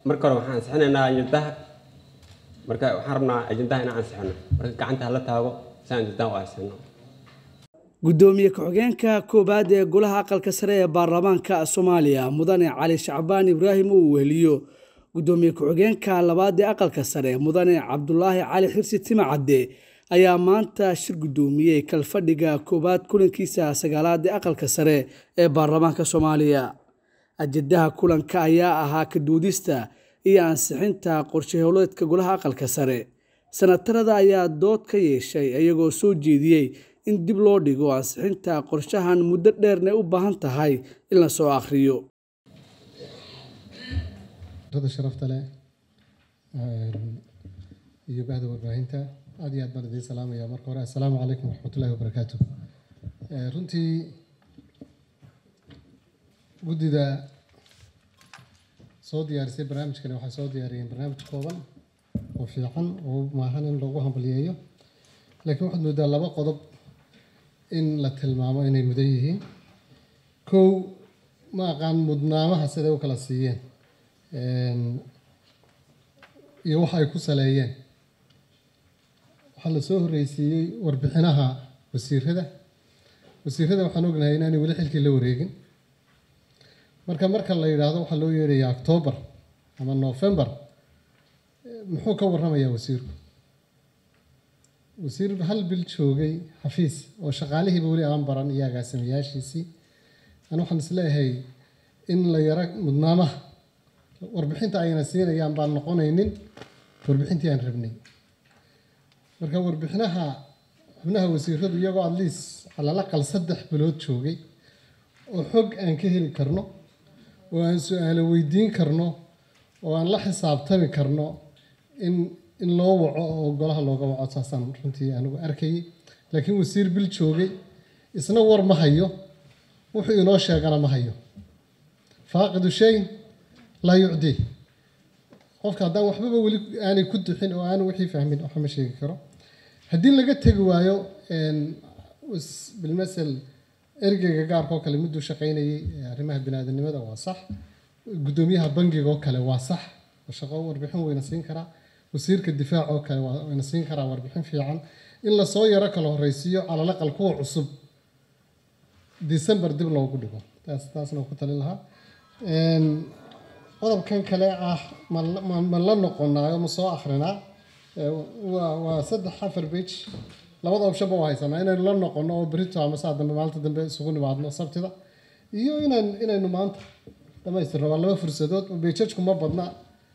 marka hore waxaan ansixinaynaa ajendaha marka waxaan rabnaa ajendaha inaan ansixino marka gacanta hala taago si aan ajendaha u ansixino gudoomiye ku-xigeenka koowaad ee golaha aqalka sare ee baarlamaanka soomaaliya mudane cali shacbaan ibraahim uu weheliyo gudoomiye ku-xigeenka labaad ee aqalka sare mudane cabdulaahi cali xirsi timacadde ayaa maanta shir gudoomiyey kalfadhiga koowaad kulankiisa sagaalaad ee aqalka sare ee baarlamaanka soomaaliya ajendaha kulanka ayaa ahaa kaduudista iyo ansixinta qorshe howleedka golaha aqalka sare sanatarada ayaa dood ka yeeshay iyagoo soo jeediyey in dib loo dhigo ansixinta qorshahan muddo dheerna u baahan tahay in la soo akhriyo sharafta leh iyo bahda warbaahinta aad iyo aad baan idiin salaamaya marka hore assalaamu calaykum waraxmatullahi wabarakaatu runtii guddida soo diyaarisay barnaamijkani waxay soo diyaariyeen barnaamij kooban oo fiican oo maahan in lagu hambaliyeeyo laakiin waxaad moodaa laba qodob in la tilmaamo inay mudan yihiin kow ma aqaan mudnaamaha siday u kala siiyeen iyo waxa ay ku saleeyeen waxaa la soo horreysiiyey warbixinaha wasiirada wasiirada waxaan ognahay inaanay weli xilkii la wareegin marka marka la yidhaahdo waxaa loo yeedhayaa octoobar ama novembar muxuu ka warramayaa wasiirku wasiir hal bil joogay xafiis oo shaqaalihiiba weli aan baran iyo agaasimayaashiisii an waxaan isleeyahay in la yaro mudnaamaha warbixinta ayna siinayaan baan noqonaynin warbixintii aan rabnay marka warbixinaha xubnaha wasiiradu iyagoo atleast calalaqal saddex bilood joogay oo xog aan ka heli karno oo aan su-aalo weydiin karno oo aan la xisaabtami karno in in loo waco oo golaha looga waco saasaan runtii anigu arkayay laakiin wasiir bil joogay isna war ma hayo wuxuu inoo sheegana ma hayo faaqidu shay laa yucdii qofka haddaan waxbaba weli aanay ku duxin oo aanu wixii fahmin waxa ma sheegi karo haddii laga tegi waayo bilmasel ergeyga gaarka oo kale miduu shaqaynayay arrimaha biniaadanimada waa sax guddoomiyaha bangiga oo kale waa sax shaqo warbixin weyna siin karaa wasiirka difaac oo kale wayna siin karaa warbixin fiican in lasoo yaro kala horeysiiyo calalaqal kuwa cusub december dib loogu dhigo taas taasna ku talin lahaa qodobkan kale ah ma la noqonaayo ma soo akrinaa waa waa saddex afar bage labada optionba waa haysanaa inaynu la noqono oo berito ama saa dambe maalinta dambe isugu nimaadno sabtida iyo inaan inaynu maanta dhamaystirno waa laba fursadood bejajku ma badna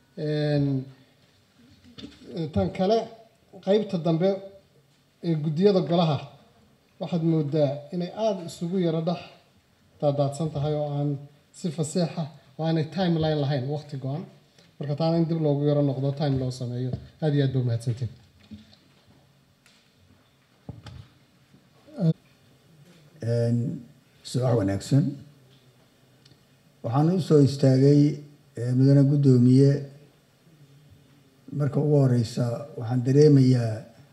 tan kale qeybta dambe ee guddiyada golaha waxaad moodaa inay aada isugu yaro dhex daadaadsan tahay oo aan si fasiixa oo aanay timeline lahayn waqti go-an marka taana in dib loogu yaro noqdo time loo sameeyo aada iyo aad ba umahadsantiin subax wanaagsan waxaan u soo istaagay mudane guddoomiye marka ugu horeysa waxaan dareemayaa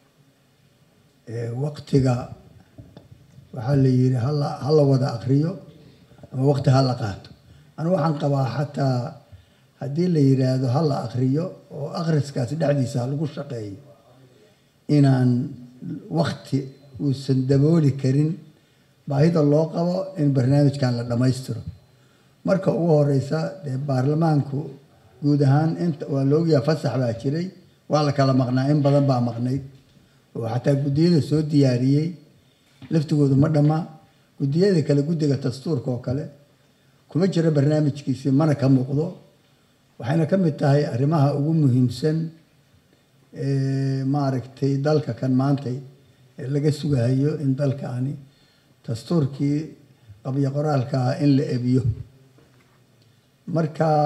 waqtiga waxaa la yidhi hala hala wada akriyo ama waqti hala qaato anigu waxaan qabaa xataa haddii la yidhaahdo hala akriyo oo akhriskaasi dhexdiisa ha lagu shaqeeyo inaan waqti uusan dabooli karin baahida loo qabo in barnaamijkan la dhammaystiro marka ugu horeysa dee baarlamaanku guud ahaan inta waa la ogyaha fasax baa jiray waa la kala maqnaa in badan baa maqnayd oo xataa guddiyada soo diyaariyey laftigoodu ma dhammaa guddiyada kale guddiga dastuurka oo kale kuma jiro barnaamijkiisi mana ka muuqdo waxayna ka mid tahay arrimaha ugu muhiimsan maaragtay dalka kan maantay ee laga sugahayo in dalkaani dastuurkii qabyo qoraalka ah in la ebiyo marka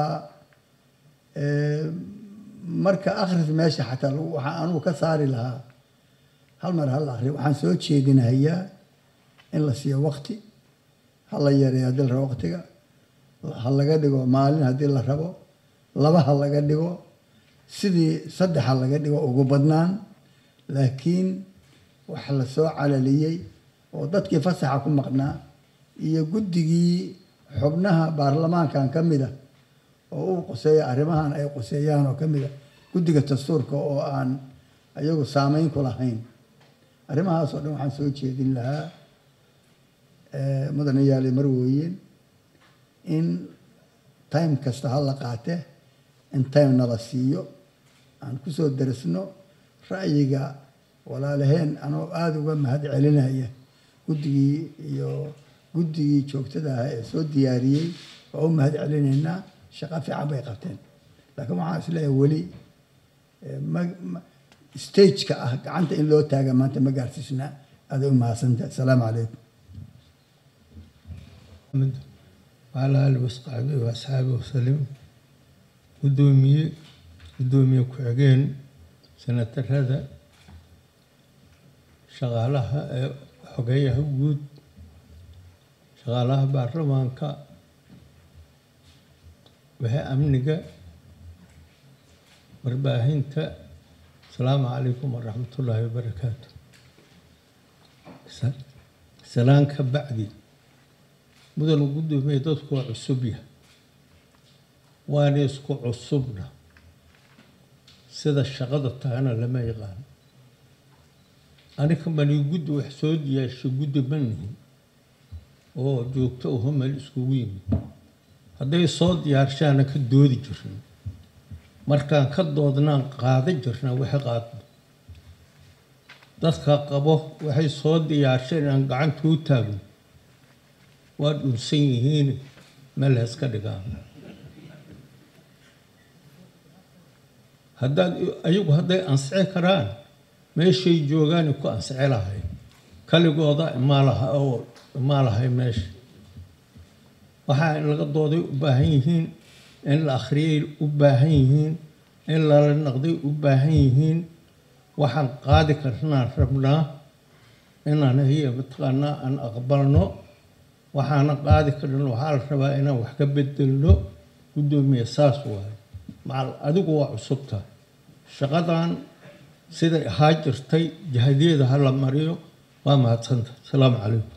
marka akhris meesha xataa waxaa anugu ka saari lahaa hal mar hal akhri waxaan soo jeedinahayaa in la siiyo waqti ha la yareeyo haddii la rabo waqtiga ha laga dhigo maalin haddii la rabo laba ha laga dhigo sidii saddex ha laga dhigo ugu badnaan laakiin wax la soo calaliyey oo dadkii fasaxa ku maqnaa iyo guddigii xubnaha baarlamaankan ka mid a oo u quseeya arrimahan ay quseeyaan oo ka mid a guddiga dastuurka oo aan ayagu saameyn ku lahayn arrimahaas oo dhan waxaan soo jeedin lahaa mudane yaali marwooyin in time kasta ha la qaate in time nala siiyo aan kusoo darisno ra'yiga walaalaheen anoo aada uga mahad celinaya guddigii iyo guddigii joogtada ah ee soo diyaariyey waa u mahad celinaynaa shaqo fiican bay qabteen laakiin waxaan isleeyahay weli stageka ah gacanta in loo taaga maanta ma gaarsiisna aaday u mahadsantahay asalaamu calaykum وعلى آله وصحبه وأصحابه وسلم قدومي قدومي كعجين سنة هذا شغالها حقيها وجود شغالها برلمانكا وهي أمنك warbaahinta asalaamu calaykum waraxmat ullaahi wabarakaatu salaan ka bacdi mudan gudoomiye dadku waa cusub yahay waana isku cusubna sida shaqada tahana lama yaqaano aniga mani guddi wax soo diyaashay guddi ma nihin oo joogto uho meel iskugu yimid hadday soo diyaarshaana ka doodi jirin markaan ka doodnaan qaada jirna waxay qaadno dadka qabo waxay soo diyaarsheen aan gacanta u taagno waa dhunsan yihiin meel heeska dhigaan haddaad ayagu hadday ansici karaan meeshay joogaani ku ansici lahay kaligooda imaa laha oo imaa lahay meesha waxaa in laga dooday u baahan yihiin in la akhriyay u baahan yihiin in lala naqday u baahan yihiin waxaan qaadi karnaan rabnaa inaan hiya mataqaanaa aan aqbalno waxaana qaadi karna waxaa la rabaa inaan wax ka bedelno guddoomiye saas waayo macal adigu waa cusubta shaqadan siday ahaa jirtay jahadiyeeda ha la mariyo waa mahadsanta asalaamu calaykum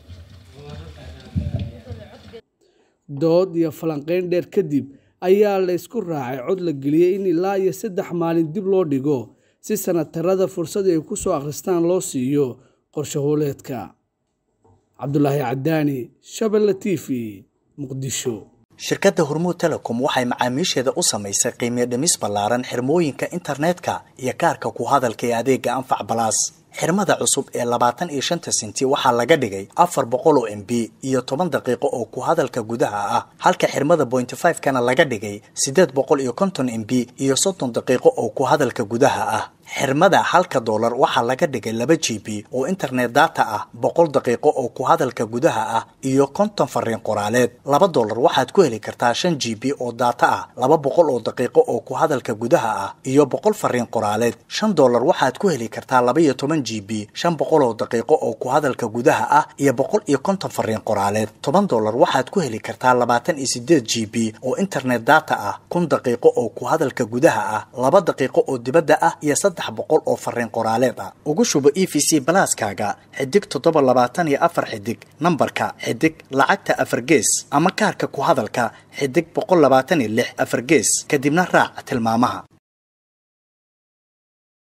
dood iyo falanqeyn dheer kadib ayaa la ysku raacay cod la geliyey in ilaa iyo saddex maalin dib loo dhigo si sanatarada fursad ay ku soo akhristaan loo siiyo qorshe howleedka cabdulaahi cadaani shabelle t v muqdisho shirkadda hormuud telecom waxay macaamiisheeda u samaysay qiimiyo dhimis ballaaran xirmooyinka internetka iyo kaarka ku hadalka ee adeega anfac balaas xirmada cusub ee labaatan iyo shanta sinti waxaa laga dhigay afar boqol oo m b iyo toban daqiiqo oo ku hadalka gudaha ah halka xirmada bointy five kana laga dhigay siddeed boqol iyo konton m b iyo soddon daqiiqo oo ku hadalka gudaha ah xirmada halka doolar waxaa laga dhigay laba g b oo internet data ah boqol daqiiqo oo ku hadalka gudaha ah iyo konton fariin qoraaleed laba doolar waxaad ku heli kartaa shan g b oo data ah laba boqol oo daqiiqo oo ku hadalka gudaha ah iyo boqol fariin qoraaleed shan doolar waxaad ku heli kartaa laba iyo toban g b shan boqol oo daqiiqo oo ku hadalka gudaha ah iyo boqol iyo konton fariin qoraaleed toban doolar waxaad ku heli kartaa labaatan iyo sideed g b oo internet data ah kun daqiiqo oo ku hadalka gudaha ah laba daqiiqo oo dibadda ah iyo saddex boqol oo fariin qoraaleed ah ugu shubo e v c balaaskaaga xidig toddoba labaatan iyo afar xidig nambarka xidig lacagta afar gees ama kaarka ku hadalka xidig boqol labaatan iyo lix afar gees kadibna raac tilmaamaha